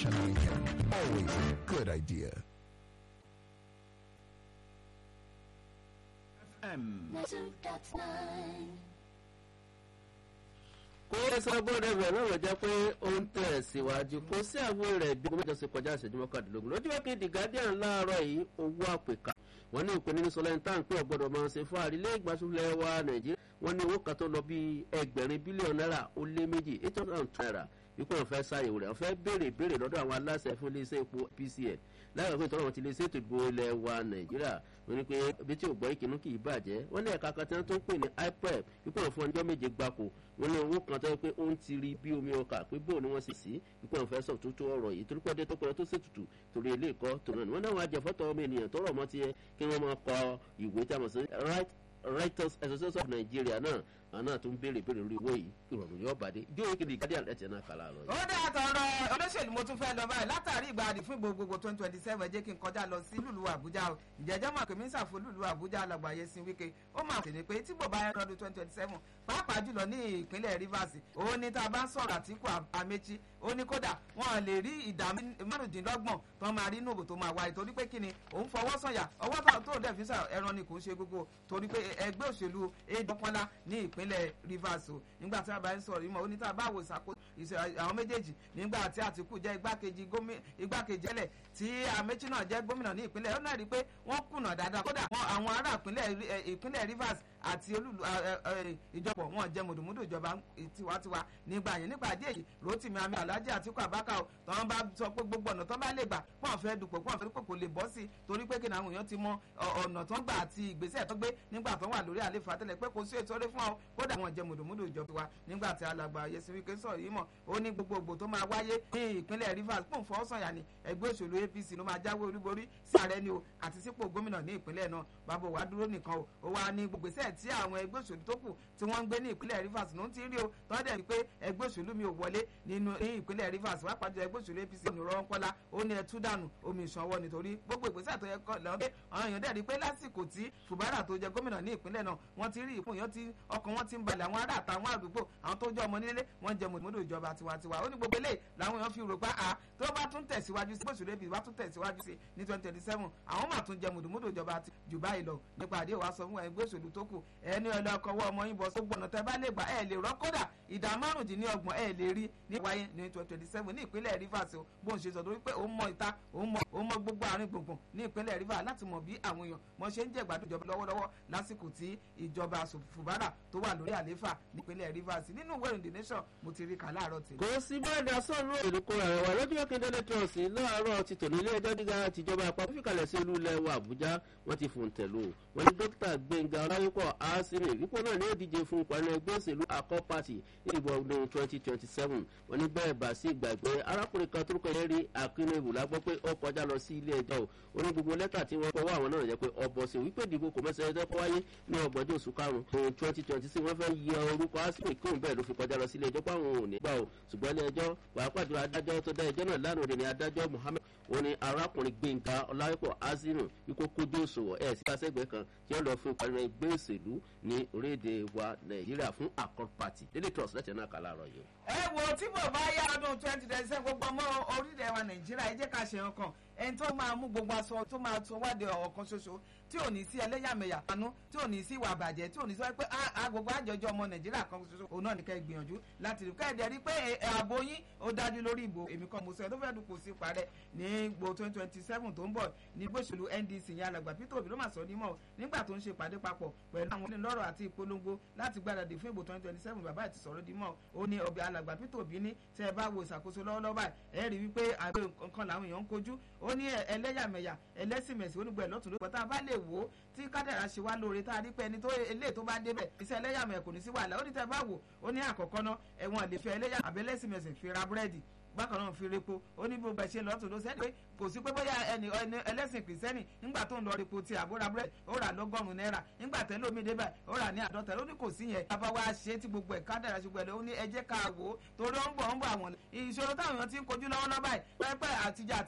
Fresh and weekend. Always a good idea. kó sọgbọ́n ẹ̀rọ náà lọ jẹ́ pé ó ń tẹ̀ síwájú kó sí àgbo rẹ̀ bí gómìnà ṣe kọjá ìṣẹ́jú mọ́kàndínlógún lójú wákè the guardian láàárọ̀ yìí owó àpèká wọ́n ní ìpínlẹ̀ ní sọlẹ́ni tá à ń pè ọ̀gbọ́dọ̀ máa ṣe fún àrílé ìgbàsúlẹ̀ wa nàìjíríà wọ́n ní owó kan tó lọ bí ẹgbẹ̀rin bílíọ̀nù náírà ó lé méjì eight hundred and two naira wípé wọ́n fẹ́ ṣàyẹ̀wò rẹ̀ wọ́n fẹ́ béèrè béèrè lọ́dọ̀ àwọn aláṣẹ fún iléeṣẹ́ epo pcn láyọ̀ pé ìtọ́rọ̀ wọn ti lè ṣètò ìbò ilẹ̀ wa nàìjíríà wọ́n ní pé bí tí ò gbọ́ ìkíní kì í bàjẹ́ wọ́n ní ẹ̀ka kan tí wọ́n tó ń pè ní ipep wípé wọ́n fún ọjọ́ méje gbáko wọ́n ní owó kan tó yẹ pé ó ń ti rí bí omi ọkà pé bóun ni wọ́n sì sí wípé wọ́n fẹ́ sọ tó tó ọ̀rọ̀ yìí torí pé ọdẹ tó pẹ́ tó ṣètùtù torí ilé ìkọ́ tó náà ni wọ́n náà wọ́n ajẹ́fọ́tọ̀ ọmọ ènìyàn tó rọ̀ mọ́ tiẹ̀ kí wọ́n máa kọ ìwé tí a mọ̀ sí right writers association of nigeria náà àwọn náà tó ń béèrè béèrè lórí owó yìí ìrọ̀rùn yóò bàdé ìjọ ìkéde guardian ẹ̀tẹ̀ náà kàlà lọ. ó dá àtọ̀rọ̀ olóṣèlú mo tún fẹ́ lọ báyìí látàrí ìgbàdì fún gbogbogbò twenty twenty seven jẹ́ kí n kọjá lọ sí lùlù àbújá o ìjẹ́jọ́ mọ̀ pé mínísà fún lùlù àbújá alàgbàyé sin wíkẹ́ ó máa tẹ̀lé pé tí bò bá yẹn lọ́dún twenty twenty seven pàápàá jùlọ ní ìpínlẹ̀ rivers òun ni tá a bá ń sọ̀rọ̀ àtìkù àmẹ́chí ó ní kódà wọn lè rí ìdá márùndínlọ́gbọ̀n tó máa rí nùbò tó máa wáyé torí pé kíni òun fọwọ́ sọ̀yà ọwọ́ tó dẹ̀ fi sà ẹran ni kò ń ṣe gbogbo torí pé ẹgbẹ́ òṣèlú èdèkọ́lá ní ìpínlẹ̀ rivers o nígbà tí a bá ń sọ̀rọ̀ ìmọ̀ oníta bá wò ìsàkóso àwọn méjèèjì nígbà tí àtìkù jẹ́ igbákejì igbákejì ẹlẹ̀ tí àmẹ́chí náà jẹ́ gómìnà ní ìpínlẹ̀ ó náà rí i pé wọ́n kùnà dáadáa kódà àwọn ará ìpínlẹ̀ rivers àti olúlu ìjọpọ̀ wọn jẹ́ mùdùmùdù ìjọba tiwantiwa nígbà yẹn nípa àdé yìí rotimi ami alhaji atiku abaka o tọ́wọ́n bá sọ pé gbogbo ọ̀nà tó bá lè gbà pọ́n fẹ́ dupò pọ́n fẹ́ dupò kò lè bọ́ sí i torí pé kí ni àwọn èèyàn ti mọ ọ̀nà tó ń gbà àti ìgbésẹ̀ tó gbé nígbà tó wà lórí àlefa tẹ́lẹ̀ pé kò sí ètò orí fún ọ kódà wọn jẹ́ mùdùmùdù ìjọba tiwa nígbà tí alàgbà yẹsi wike sọ̀rọ̀ yìí mọ̀ ó ní gbogbo ògbò tó máa wáyé ní ìpínlẹ̀ rivers pọ̀ fọ́ sọ̀yà ni ẹgbẹ́ òṣèlú apc ló máa jáwé olúborí sí ààrẹ ni o àti sípò gómìnà ní ìpínlẹ̀ náà bàbá wa dúró nìkan o ó wá ní gbogbo ìgbésẹ̀ tí àwọn ẹgbẹ́ òṣèlú tó kù tí wọ́n ń gbé ní ìpínlẹ̀ rivers ló ń ti rí o tọ́ dẹ̀ pé ẹgbẹ́ òṣèlú mi ò wọlé nínú ní ìpínlẹ̀ rivers wá pàjọ ẹgbẹ́ òṣèlú apc ní rọ́n kọ́lá ó ní ẹtú dànù omi ìṣanwọ́ nítorí gbogbo ìgbésẹ̀ tó yẹ kọ́ lọ́wọ́ pé àwọn èèyàn dẹ̀ rí pé lásìkò tí fùbárà tó jẹ gómìnà ní ìpínlẹ̀ náà wọ́n ti rí ìpín èèyàn tí ọkàn wọn ti ń balẹ̀ àwọn ará àtàwọn àdúgbò àwọn tó jẹ́ ọmọ nílé wọ́n jẹ mọ̀tòmọ́tò ìjọba tiwantiwa ó ní gbogbo eléyìí làwọn èèyàn fi rò pé a tó bá tún tẹ̀síwájú sí gbòsùn lẹ́bi bá tún tẹ̀síwájú sí ní twenty twenty seven àwọn máa tún jẹ mọ̀tòmọ́tò ìjọba jù báyìí lọ nípa àdéhùn wa sọ fún ẹgbẹ́ òṣèlú tó kù ẹni ọlọ́kọ̀wọ́ ọmọ yín bọ̀ sógbó ọ̀nà tẹ́ bá lè gbà ẹ̀ lè rọ́ kódà ìdá márùndínlọ́gbọ̀n ẹ̀ lè rí ní wáyé ní twenty twenty seven ní ìpínlẹ̀ rivers o bó ń ṣe sọ torí pé òun mọ ìta òun mọ òun mọ gbogbo àárín gbùngbùn ní ìpínlẹ̀ rivers láti mọ̀ bí àwọn èèyàn mọ̀ ṣe ń jẹ́ ìgbádùn ìjọba lọ́wọ́lọ́wọ́ lásìkò tí ìjọba fùbárà tó wà lórí àléfà nípínlẹ̀ rivers nínú ìwé ìrìn the nation mo ti rí kà láàárọ̀ tèmi. kò sí bẹ́ẹ̀ dá sọ́ọ̀nù èlùkọ rẹ̀ wá lọ́jọ́ akíndélé trọ́ọ̀sì láàárọ̀ ti tòní ilé ẹjọ́ gíga tìjọba àpapọ̀ fìkàlẹ̀ sí olú ilẹ̀ wa àbújá wọ́n ti fòun tẹ̀lú wọn ní dókítà gbẹ̀ngà ọláyípọ̀ àásìmì wípé náà ní òdíje fún ìpàdé ẹgbẹ́ òṣèlú akọ́ pàtì ní ìbò ọdún twenty twenty seven wọ́n ní bẹ́ẹ̀ bá sí ìgbàgbé arákùnrin kan torúkọ yẹn rí akínú la gbọ́ pé ó kọjá lọ sí ilé ẹjọ́ o ó ní gbogbo lẹ́tà tí wọ́n kọ́wọ́ àwọn náà jẹ́ pé ọbọ̀ sí wípé ìdìbò kò mẹ́sẹ̀ ẹjọ́ kọ́ wáyé ní ọgbọ̀njọ́ oṣù karùn-ún twenty twenty six wọ́n fẹ́ yẹ orúkọ àásìmì kóun bẹ́ẹ̀ ló fi kọjá lọ sí ilé ẹjọ́ pé àwọn ò ní gbà o ṣùgbọ́n ilé ẹjọ́ pàápàá jùlọ adájọ́ tó dá ẹjọ́ náà lánàá òde ní adájọ́ muhammed wọn ni arákùnrin gbẹ̀ngà ọláyípọ̀ azimu ikú kójú òṣùwọ̀n ẹ̀ sí kásẹ̀gbẹ́ kan tí wọ́n lọ fún ìpàdé ẹgbẹ́ òṣèlú ní orílẹ̀-èdè wa nàìjíríà fún accord party daily trust lẹ́tẹ̀ẹ́ náà kà láàárọ̀ yìí. ẹ wo tí mo bá yá ọdún twenty twenty seven gbogbo ọmọ orílẹ̀ wa nàìjíríà ẹ jẹ́ ká ṣe ọkàn ẹni tó máa mú gbogbo aṣọ tó máa tún wádìí ọ̀kan ṣoṣo tí ò ní sí ẹlẹ́yàmẹ̀yà panú tí ò ní sí ìwà àbàjẹ́ tí ò ní sọ pé agogo àjọjọ ọmọ nàìjíríà kan ṣoṣo òun náà ní ká gbìyànjú láti rí káyọ̀dé rí pé ààbò yín ó dájú lórí ìbò èmi kan mo sọ ẹ tó fẹ́ dùnkù sí parẹ́ ní gbo twenty twenty seven tó ń bọ̀ ní gbóṣèlú ndc yẹn alàgbà peter obi ló mà sọ nímọ̀ nígbà tó ń ṣe ìpàdé papọ̀ pẹ̀lú àwọn onílọ́rọ̀ àti ìpolongo láti gbáradì fún ìbò twenty twenty seven bàbá àti sọ̀rọ̀ dímọ̀ ó ní ọbẹ̀ alàgbà peter obi ní tẹ́ ẹ bá wo ìṣàkóso lọ́wọ́lọ́wọ́ báyìí ẹ rí wípé àgbẹ̀ nǹkan làwọn èèyàn ń kojú ó ní ẹlẹ́yàmẹ̀yà ẹlẹ́sìnmẹ̀sì onígbẹ̀ lọ́tún ló pọ̀ bá lè wò ó tí kádàrá ṣe wá lóore tá a rí pé ẹni tó ilé tó bá débẹ̀ iṣẹ́ ẹlẹ́yàmẹ̀ kò ní sí wàhálà ó ní tẹ́ bá wò ó ní àkọ́kọ́ náà ẹ̀wọ̀n lè fi ẹlẹ́yà àbẹ́lẹ́sìnmẹ̀sì fi ra búrẹ́dì bákan náà fi repo ó ní gbogbo ẹ̀ṣẹ̀ lọ́tún ló sẹ́ni pé kò sí pé bóyá ẹni ẹlẹ́sìn kìrìsẹ́nì nígbà tó ń lọ repo ti àbúrà búrẹ́dì ó rà lọ́gọ́rùn-ún náírà nígbà tẹ́lẹ̀ omi débẹ̀ ó rà ní àádọ́ta ó ní kò sí yẹn bàbá wa ṣe tí gbogbo ẹ̀ kádàrá ṣe gbẹ̀lẹ̀ ó ní ẹ jẹ́ ká wò ó torí ó ń bọ̀ ó ń bọ̀ àwọn ìṣòro táwọn èèyàn ti ń kojú lọ́wọ́lọ́wọ́ báyìí pẹ́pẹ́ àtijọ́